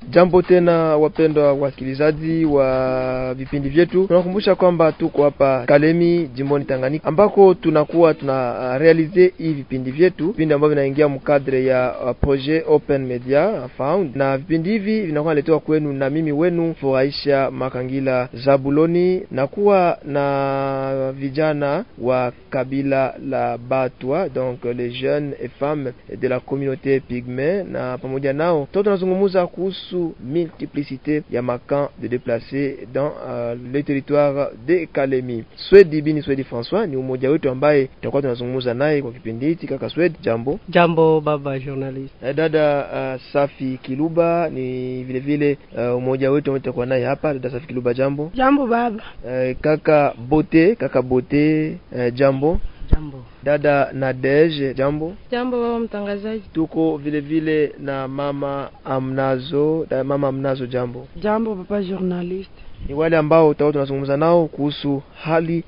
Jambo tena wapendwa wasikilizaji wa vipindi vyetu, tunakumbusha kwamba tuko hapa Kalemi jimboni Tanganyika, ambako tunakuwa tuna uh, realize hii vipindi vyetu, vipindi ambavyo vinaingia mkadre ya uh, projet Open Media Found, na vipindi hivi vinakuwa naletewa kwenu na mimi wenu Furahisha Makangila Zabuloni, na kuwa na vijana wa kabila la Batwa, donc les jeunes et femmes de la communauté pygmée, na pamoja nao to tunazungumza kuhusu multiplicité ya makamp de déplacés dans uh, le territoire de Kalemi. Swedi Bini Swedi François ni umoja wetu ambaye tutakuwa tunazungumza naye kwa kipindi hiki. Kaka Swedi, jambo. Jambo baba journalist. Eh, dada uh, Safi Kiluba ni vile vile uh, umoja wetu ambao tutakuwa naye hapa. Dada Safi Kiluba, jambo. Jambo baba. Eh, kaka Bote, kaka Bote, eh, jambo. Jambo. Dada Nadege, jambo. Jambo baba mtangazaji. Tuko vile vile na mama Amnazo, da mama Amnazo, jambo. Jambo papa journalist. Ni wale ambao tutakuwa tunazungumza nao kuhusu hali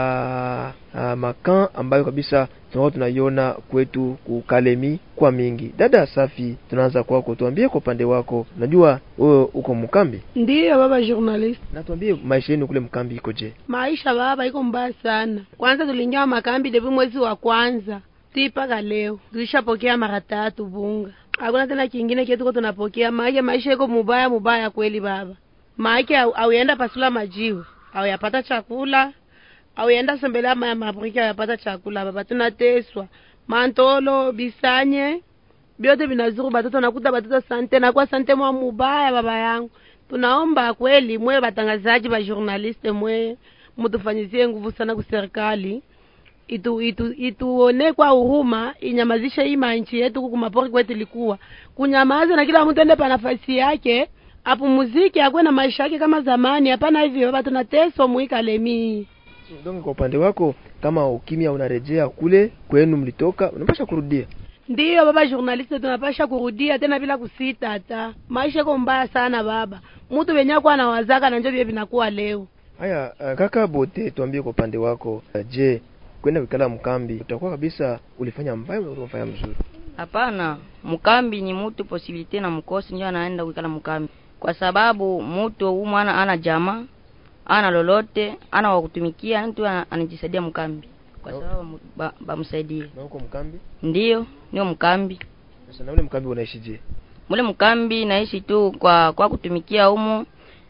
ya uh, makan ambayo kabisa tunakuwa tunaiona kwetu kukalemi kwa mingi. Dada Safi, tunaanza kwako, tuambie kwa upande wako, najua wewe uko mkambi, Ndiyo baba journalist. na tuambie maisha yenu kule mkambi ikoje? Maisha baba iko mbaya sana. Kwanza tuliingia makambi depi mwezi wa kwanza ti mpaka leo tulishapokea mara tatu bunga, hakuna tena kingine kietuko tunapokea. Maake maisha iko mubaya mubaya kweli baba. Maake au- auenda pasula majiwe auyapata chakula auenda sembelea maya mabriki auyapata chakula baba, tunateswa mantolo bisanye vyote vinazuru batoto, nakuta batoto sante nakuwa sante mwa mubaya baba yangu. Tunaomba kweli mwe batangazaji ba journaliste mwe mutufanyizie nguvu sana ku serikali itu itu ituone kwa huruma inyamazishe hii manchi yetu huku kumapori kwetu ilikuwa kunyamaza na kila mtu ende pa nafasi yake apumuzike akuwe na maisha yake kama zamani. Hapana hivi baba, tunateswa muikalemi. Donc kwa upande wako, kama ukimya unarejea kule kwenu mlitoka, unapasha kurudia. Ndiyo baba journaliste, tunapasha kurudia tena bila kusita. Hata maisha iko mbaya sana baba, mtu wenye kwa anawazaka na njo vile vinakuwa leo. Haya, uh, kaka Bote, tuambie kwa upande wako, uh, je, kwenda kukala mkambi utakuwa kabisa ulifanya mbaya au ulifanya mzuri? Hapana, mkambi ni mutu posibilite na mkosi ndio anaenda kuikala mkambi, kwa sababu mutu huyu mwana ana jamaa ana lolote ana wakutumikia, mtu ana- anajisaidia mkambi kwa No. sababu mu- ba- bamsaidie. Na huko mkambi Ndiyo, ndio mkambi. sasa, na ule mkambi unaishi je? Mule mkambi naishi tu kwa kwa kutumikia humu,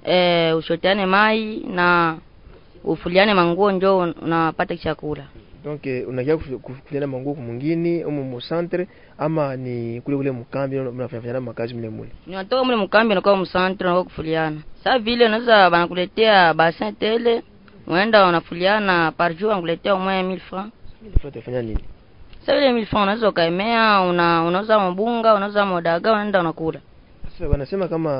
e, ushoteane mai na ufuliane manguo, njo unapata chakula. Donc eh, unakia kufu- kufu- kufiana manguo kumwingine umu mu centre ama ni kule kule mkambi mnafanya makazi mle mule? Ninatoka mule mkambi nakuwa msantre nakuwa kufuliana. Sasa vile unaweza banakuletea bassin tele, unaenda unafuliana par jour wanakuletea au moins 1000 francs. Ilifaa utafanya nini? Sasa vile 1000 francs unaweza ukaemea, una unauza mbunga, unauza modaga, unaenda unakula. Sasa wanasema kama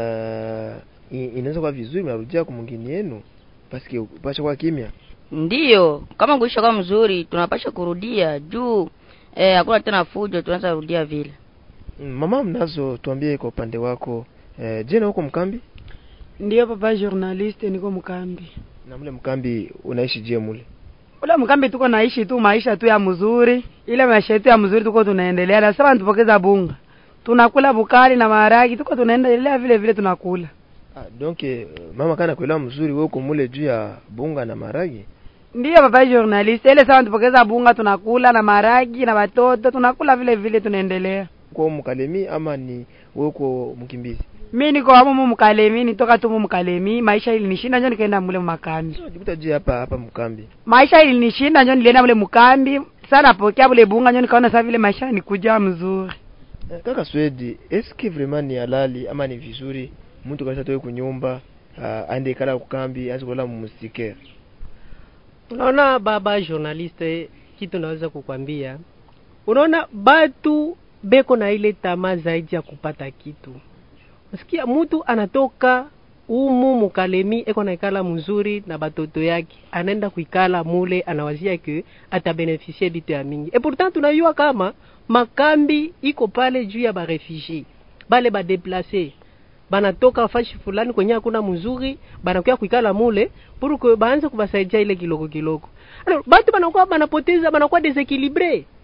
uh, i- inaweza kuwa vizuri mnarudia kwa mwingine yenu paske upasha kwa kimya. Ndiyo, kama kuisha kwa mzuri tunapasha kurudia juu eh, hakuna tena fujo, tunaweza rudia vile. Mm, Mama mnazo, tuambie kwa upande wako eh, je, na huko mkambi Ndiyo papa journaliste, niko mkambi. na mle mkambi unaishi je mule? ule mkambi tuko naishi tu maisha tu ya mzuri, ile maisha yetu ya mzuri tuko tunaendelea. Na sasa tupokeza bunga, tunakula bukari na maharagi, tuko tunaendelea vile vile tunakula. Ah, donc eh, mama kana kuelewa mzuri wewe uko mule juu ya bunga na maragi. Ndiyo papa journalist, ile sawa tupokeza bunga tunakula na maharagi na watoto tunakula vile vile tunaendelea. Uko mkalemi ama ni wewe uko mkimbizi? Mi niko hapo mu mkalemi, nitoka tu mu mkalemi, maisha ilinishinda njo nikaenda mule makambi. So jikuta je hapa hapa mkambi. Maisha ilinishinda njo nilienda mule mkambi, sana napokea bule bunga njo nikaona sasa vile maisha nikuja mzuri. Eh, kaka Swedi, eske vraiment ni halali ama ni vizuri mtu kabisa toke kunyumba uh, aende kala kukambi aanze kulala mmustikere? Unaona baba journaliste, kitu naweza kukwambia, unaona batu beko na ile tamaa zaidi ya kupata kitu. Unasikia mtu anatoka umu mukalemi eko naikala mzuri na batoto yake, anaenda kuikala mule, anawazia ke atabenefisie bitu ya mingi. Et pourtant tunayua kama makambi iko pale juu ya barefugie bale badeplace banatoka fashi fulani kwenye hakuna mzuri, banakuya kuikala mule pour que baanze kubasaidia ile kiloko kiloko. Alors batu banakuwa banapoteza, banakuwa desequilibre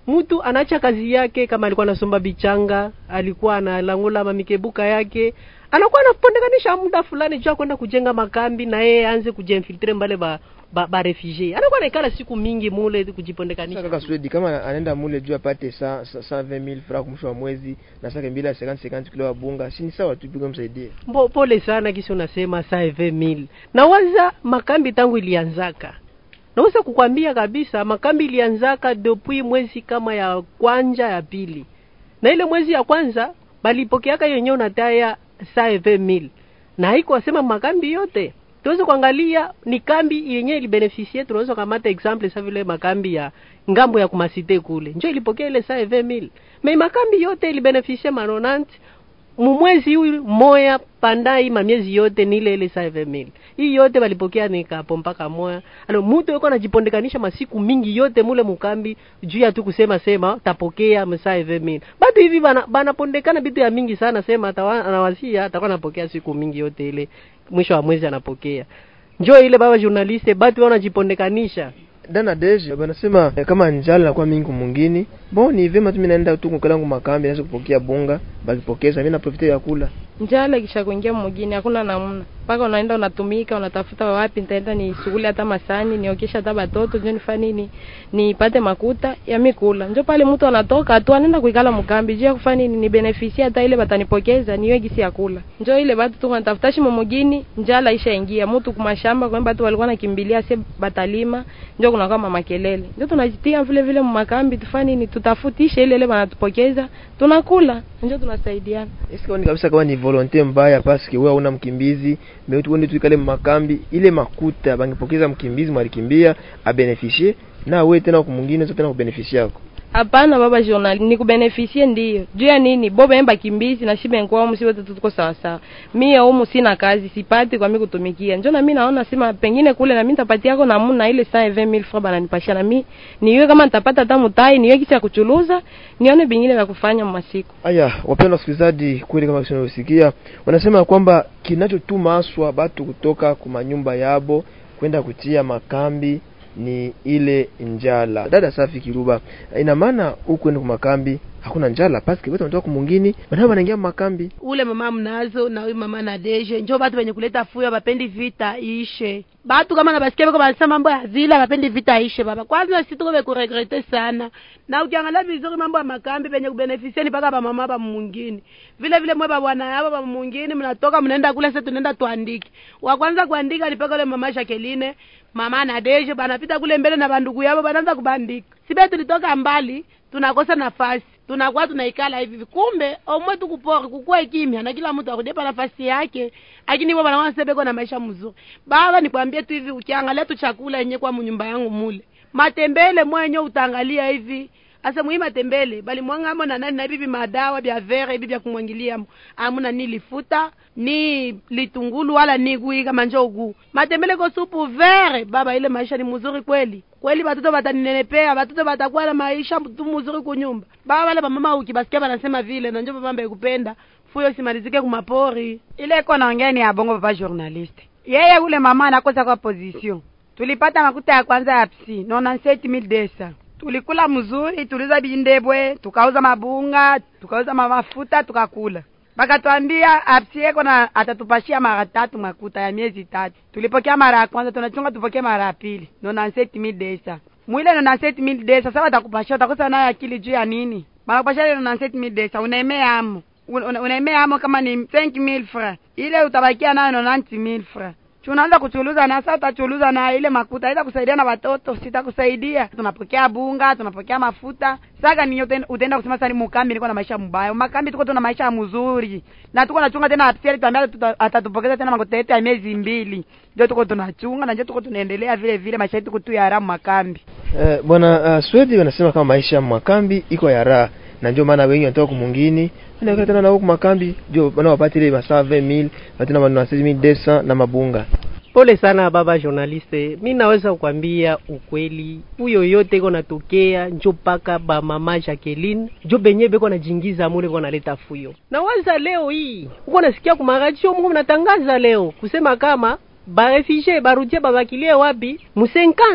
mtu anaacha kazi yake kama alikuwa anasomba bichanga alikuwa analangula mamikebuka yake anakuwa anapondekanisha muda fulani juu ya kwenda kujenga makambi na yeye aanze kujinfiltre mbale ba ba, ba refugee anakuwa naikala siku mingi mule kujipondekanisha Sasa kaka Swedi kama anaenda mule juu apate sa, sa, sa 20000 francs mwisho wa mwezi na saka mbili ya 50 50 kilo ya bunga, si ni sawa tu pigwe msaidie. Mbo, pole sana kisi unasema saa eve mil nawaza makambi tangu ilianzaka naweza kukwambia kabisa makambi ilianzaka depuis mwezi kama ya kwanja ya pili na ile mwezi ya kwanza balipokeaka yenyewe unataya saa eve mil na haiko wasema makambi yote tuweze kuangalia ni kambi yenyewe ilibenefisie tunaweza kamata example sa vile makambi ya ngambo ya kumasite kule njo ilipokea ile saa eve mil me makambi yote ilibenefisie manonanti mumwezi huyu moya pandai mamiezi yote ni ile ile saa eve mil hii yote walipokea nikapo mpaka moya alo mutu yuko anajipondekanisha masiku mingi yote mule mukambi juu ya tu kusema sema tapokea msaa eve mil batu hivi bana banapondekana bitu ya mingi sana sema atawa- anawasia atakuwa anapokea siku mingi yote ile mwisho wa mwezi anapokea njo ile baba journaliste batu wanajipondekanisha Dana deje banasema eh, kama njala nakuwa mingi mwingine. Bon ni vema tu mimi naenda tu kukalangu makambi naweza kupokea bunga, bakipokeza mimi na profite ya kula. njala kisha kuingia mwingine hakuna namna mpaka unaenda unatumika unatafuta wapi nitaenda ni shughuli hata masani niokesha hata batoto njo nifanye nini nipate makuta ya mikula njo pale mtu anatoka tu anaenda kuikala mkambi juu ya kufanya nini ni benefisia hata ile batanipokeza niwe gisi ya kula njo ile batu tu wanatafuta shimo mugini njala ishaingia mtu kumashamba kwa batu walikuwa nakimbilia se batalima njo kuna kama makelele njo tunajitia vile vile mmakambi tufanye nini tutafutishe ile ile banatupokeza tunakula njo tunasaidiana Eske ni kabisa kama ni volonte mbaya paske wewe una mkimbizi, mais tu wende tu ikale makambi ile makuta bangepokeza mkimbizi mwalikimbia abeneficie na wewe tena kumwingine zote tena kubeneficia yako. hapana baba journal ni kubenefisie ndiyo juu ya nini bobe emba kimbizi na shibe nkwa umu siwote tuko sawa sawa mie umu sina kazi sipati kwa mi kutumikia njo na mi naona sema pengine kule na mi nitapatiako namuna ile saa 20000 francs bananipashia na mi niwe kama nitapata hata mutai niwe kisi ya kuchuluza nione bingine vya kufanya masiku Aya, wapendwa wasikilizaji, kweli kama tunavyosikia wanasema kwamba kinachotuma aswa batu kutoka kuma nyumba yabo kwenda kutia makambi ni ile njala. Dada Safi Kiruba, ina maana huku ni kumakambi hakuna njala paske wote wanatoka kumungini, banao wanaingia makambi. ule mama mnazo na huyu mama na deje njo batu benye kuleta fuyo bapendi vita ishe batu kama nabasikia beko banasema mambo ya zila bapendi vita ishe baba kwanza si tuko bekuregrete sana na ukiangalia vizuri mambo ya makambi benye kubenefisieni mpaka bamama ba mungini vile vile mwe babwana yabo ba mungini mnatoka mnaenda kule sasa tunaenda tuandike wa kwanza kuandika ni paka ule mama Jacqueline mama na deje banapita kule mbele na bandugu yabo banaanza kubandika sibe tulitoka mbali tunakosa nafasi tunakuwa tunaikala hivi hivi. kumbe omwe tukupori kukue kimya na kila mtu akudepa nafasi yake lakini bo banaona sebeko na maisha mzuri baba nikwambie tu hivi ukiangalia tu chakula yenye kwa mnyumba yangu mule matembele mwenye utaangalia hivi asa mwi matembele bali mwangamo na nani na bibi madawa bya vere bibi bya kumwangilia amuna ni lifuta ni litungulu wala ni gui kama njogu matembele ko supu vere baba ile maisha ni mzuri kweli kweli batoto bataninenepea batoto batakuwa na maisha tu mzuri kunyumba baba wale bamama ukibasikia banasema vile na njo mama kupenda fuyo simalizike kumapori ile iko naongea ni ya bongo papa journaliste yeye ule mama anakosa kwa position tulipata makuta ya kwanza ya psi nona seti mil desa tulikula mzuri tuliuza bindebwe tukauza mabunga tukauza mafuta tukakula bakatwambia apsi yeko na atatupashia mara tatu makuta ya miezi tatu tulipokea mara ya kwanza tunachunga tupokee mara ya pili nona seti mil desa mwile nona seti mil desa sasa watakupashia utakosa nayo akili juu ya nini bakupashia ile nona seti mil desa unaemea amo una- unaemea amo kama ni 5000 francs ile utabakia nayo 90000 francs tunaanza kuchuluza na sasa utachuluza na ile makuta ita kusaidia na watoto sitakusaidia tunapokea bunga tunapokea mafuta saka ni uten- utaenda kusema sasa ni mukambi niko na maisha mbaya makambi tuko tuna maisha mzuri na tuko nachunga tena apsiali tuambia tuta- atatupokeza tena makuta yetu ya miezi mbili ndio tuko tunachunga na ndio tuko tunaendelea vile vile maisha yetu kutu ya haramu makambi Eh, bwana uh, Swedi wanasema kama maisha ya makambi iko ya raha na ndio maana wengi wanatoka kumungini wanakaa tena na huku makambi ndio bana wapate ile masaa 20000 watina maneno 6200 na mabunga. pole sana baba journaliste mi naweza kukwambia ukweli huyo yote iko natokea njo paka bamama Jacqueline njo benye beko najingiza mule ko naleta fuyo nawaza leo hii uko nasikia kumaradio mungu mnatangaza leo kusema kama barefugie barudia babakilie wapi mu 50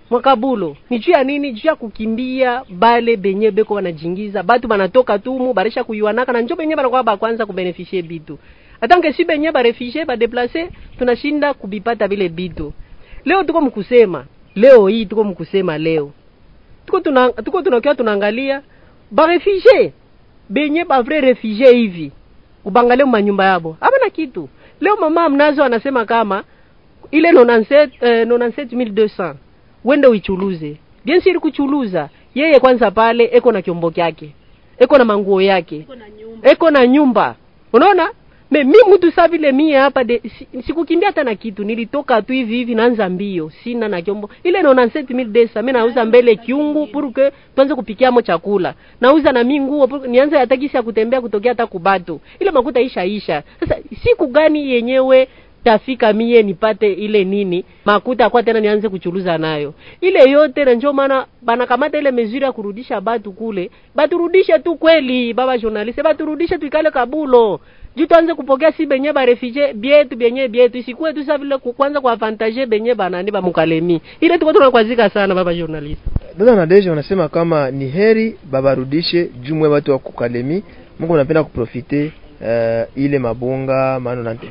mwakabulo ni juu ya nini juu ya kukimbia bale benye beko wanajingiza batu banatoka tumu barisha kuyuanaka na njo benye banakuwa bakwanza kubenefishe bitu atanke si benye barefugie badeplace tunashinda kubipata vile bitu leo tuko mkusema leo hii tuko mkusema leo tuko tuna tuko tunakia tunaangalia barefugie benye bavrai refugie hivi ubangalie manyumba yabo hapana kitu leo mama mnazo anasema kama ile 97 eh, 97200 wende uichuluze bien sûr kuchuluza yeye kwanza pale eko na kyombo kyake eko na manguo yake eko na nyumba unaona me mi mtu sa vile mie hapa de si- sikukimbia hata na kitu nilitoka tu hivi hivi naanza mbio sina na kyombo ile naona 7000 mi nauza mbele kiungu pour que tuanze kupikiamo chakula nauza na mi nguo pour- nianze hata kisi ya kutembea kutokea hata kubato ile makuta isha isha sasa siku gani yenyewe tafika mie nipate ile nini makuta kwa tena nianze kuchuluza nayo ile yote na njo maana banakamata ile mezuri ya kurudisha batu kule baturudishe tu kweli baba journaliste baturudishe tuikale kabulo juu tuanze kupokea si benye barefugie bietu benye bietu isikuwe tu sa vile ku- kwanza kuavantage benye banani bamukalemi ile tuko tunakwazika sana baba journaliste dada Nadeja wanasema kama ni heri babarudishe jumwe watu wa kukalemi Mungu anapenda kuprofite uh, ile mabunga maana na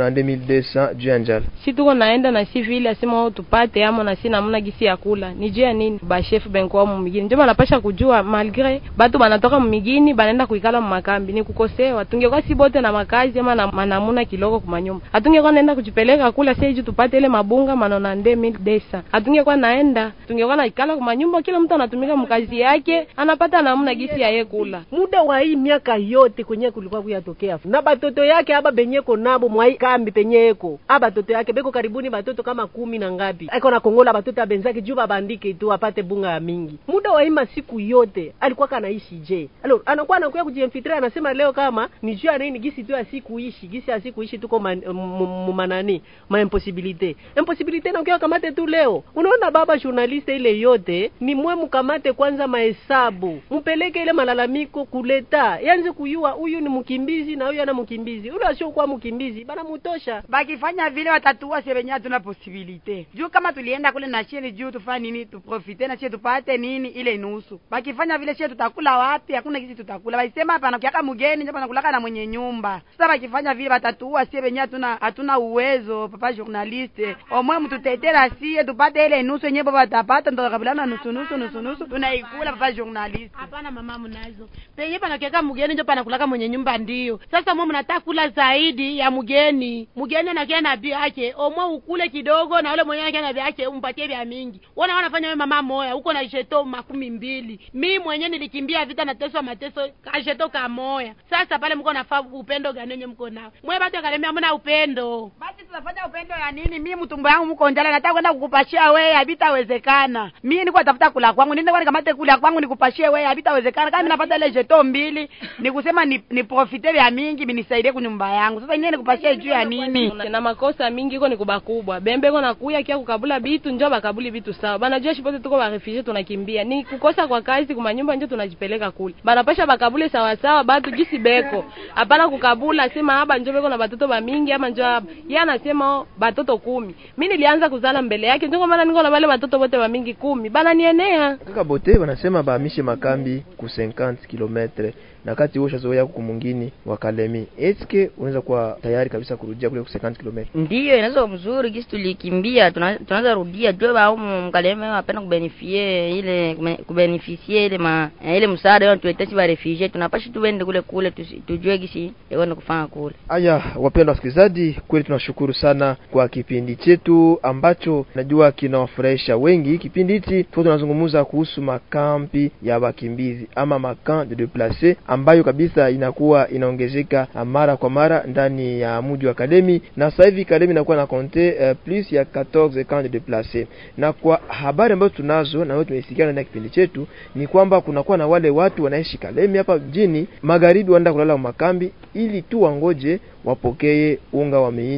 2200 juu ya njala si tuko naenda na si vile asema wao tupate amo na si namna gisi ya kula ni juu ya nini bashefu benkuwa mumigini ndio banapasha kujua malgre batu banatoka mumigini banaenda kuikala mumakambi ni kukosewa tungekuwa si bote na makazi ama na manamuna kiloko kumanyumba hatungekuwa naenda kujipeleka kula sasa hivi tupate ile mabunga manona nde mil desa hatungekuwa naenda tungekuwa naikala kumanyumba kila mtu anatumika mkazi yake anapata namna gisi ya ye kula muda wa hii miaka yote kwenye kulikuwa kuyatokea na batoto yake aba benyeko nabo mwai kambi penyeko aba batoto yake beko karibuni batoto kama kumi na ngapi aiko na kongola batoto abenzake juu babandike tu apate bunga ya mingi muda wa hii masiku yote alikuwa kanaishi je alo anakuwa anakuya kujiinfiltrate anasema leo kama ni juu ya nini gisi tu asikuishi gisi asikuishi tuko man- mu- mu- manani ma impossibilite impossibilite nakuya kamate tu leo unaona baba journaliste ile yote ni mwe mkamate kwanza mahesabu mpeleke ile malalamiko kuleta yanze kuyua huyu ni mkimbizi na huyu ana mkimbizi ule asiokuwa mkimbizi bana mutosha bakifanya vile watatuua sie wenyewe hatuna posibilite juu kama tulienda kule na shie juu tufanye nini tuprofite na shie tupate nini ile nusu bakifanya vile shie tutakula wapi hakuna kisi tutakula baisema hapa nakiaka mgeni ndio nakulaka na mwenye nyumba sasa bakifanya vile watatuua sie wenyewe hatuna hatuna uwezo papa journaliste omwe mtutetera sie tupate ile nusu yenyewe baba watapata ndo kabilana nusu nusu nusu nusu tunaikula papa journaliste hapana mama mnazo penye panakiaka mgeni njo panakulaka mwenye nyumba ndio sasa mwe mnataka kula zaidi ya mgeni mgeni anakia na bi yake omwe ukule kidogo na ule mwenyewe anakia na bi yake umpatie vya mingi wana wanafanya wewe mama moya huko na jeto makumi mbili mi mwenyewe nilikimbia vita nateswa mateso kasheto kamoya sasa pale mko nafaa upendo gani wenye mko nao mwe batu akalemea mna upendo basi tunafanya upendo ya nini mi mtumbo yangu mko njala nataka kwenda kukupashia wewe habitawezekana mi niko tafuta kula kwangu niende kwani kamate kula kwangu nikupashie wewe habitawezekana kama mi napata ile jeto mbili nikusema ni, ni profite vya mingi binisaidie kunyumba yangu sasa nyie nikupashie juu ya nini na makosa mingi iko ni kubakubwa bembe iko nakuya kia kukabula bitu njo bakabuli bitu sawa banajua shipote tuko barefugie tunakimbia ni kukosa kwa kazi kumanyumba njo tunajipeleka kule banapasha bakabule sawasawa batu jisi beko hapana kukabula sema haba njo beko na batoto bamingi ama njo haba ye anasema oh, batoto kumi mi nilianza kuzala mbele yake njo kwa maana niko na bale batoto bote bamingi kumi bananienea kaka bote wanasema bahamishe makambi ku 50 kilometre na kati huo shazoea huku mwingine wa Kalemi. Eske unaweza kuwa tayari kabisa kurudia kule ku 50 kilometre? ndiyo inaweza mzuri gisi tulikimbia tuna- tunaweza rudia jua bao mkaleme wapenda kubenefie ile kubenefisie ile ma ile msaada yo tuletesi ba refugee tunapasha tuende kule kule tusi- tujue gisi yakwenda kufanya kule Aya, wapendwa wasikilizaji, kweli tunashukuru sana kwa kipindi chetu ambacho najua kinawafurahisha wengi. Kipindi hichi tuko tunazungumza kuhusu makampi ya wakimbizi ama makamp de deplace ambayo kabisa inakuwa inaongezeka mara kwa mara ndani ya mji wa Kalemi, na sasa hivi Kalemi inakuwa na konte uh, plus ya 14 camp de deplace. Na kwa habari ambazo tunazo na wewe tumesikia ndani ya kipindi chetu ni kwamba kunakuwa na wale watu wanaishi Kalemi hapa mjini magharibi, wanaenda kulala makambi ili tu wangoje wapokee unga wa mihindi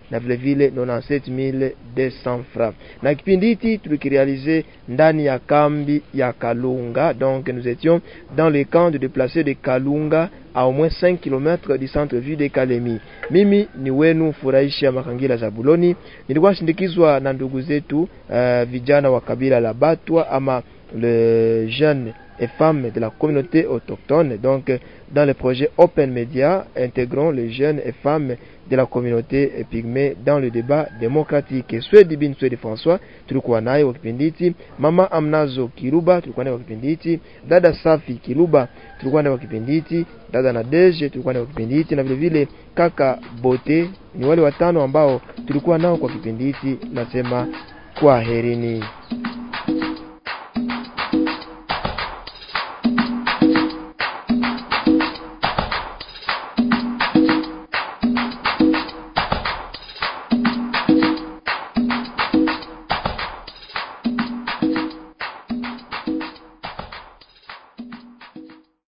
na vile vile 97200 francs. Na kipindi hiki tulikirealize ndani ya kambi ya Kalunga, donc nous étions dans le camp de déplacés de Kalunga à au moins 5 km du centre-ville de Kalemi. Mimi ni wenu Furahisha Makangila Zabuloni, nilikuwa shindikizwa na ndugu zetu uh, vijana wa kabila la Batwa ama le jeune et femmes de la communauté autochtone. Donc, dans le projet Open Media, intégrons les jeunes et femmes de la communauté pygmée dans le débat démocratique. Swedi bin Swedi François tulikuwa naye kwa kipindi hiki, mama Amnazo Kiruba tulikuwa naye kwa kipindi hiki, dada Safi Kiruba tulikuwa naye kwa kipindi hiki, dada Nadeje tulikuwa naye kwa kipindi hiki, na vile vile kaka Bote. Ni wale watano ambao tulikuwa nao kwa kipindi hiki. Nasema kwaherini.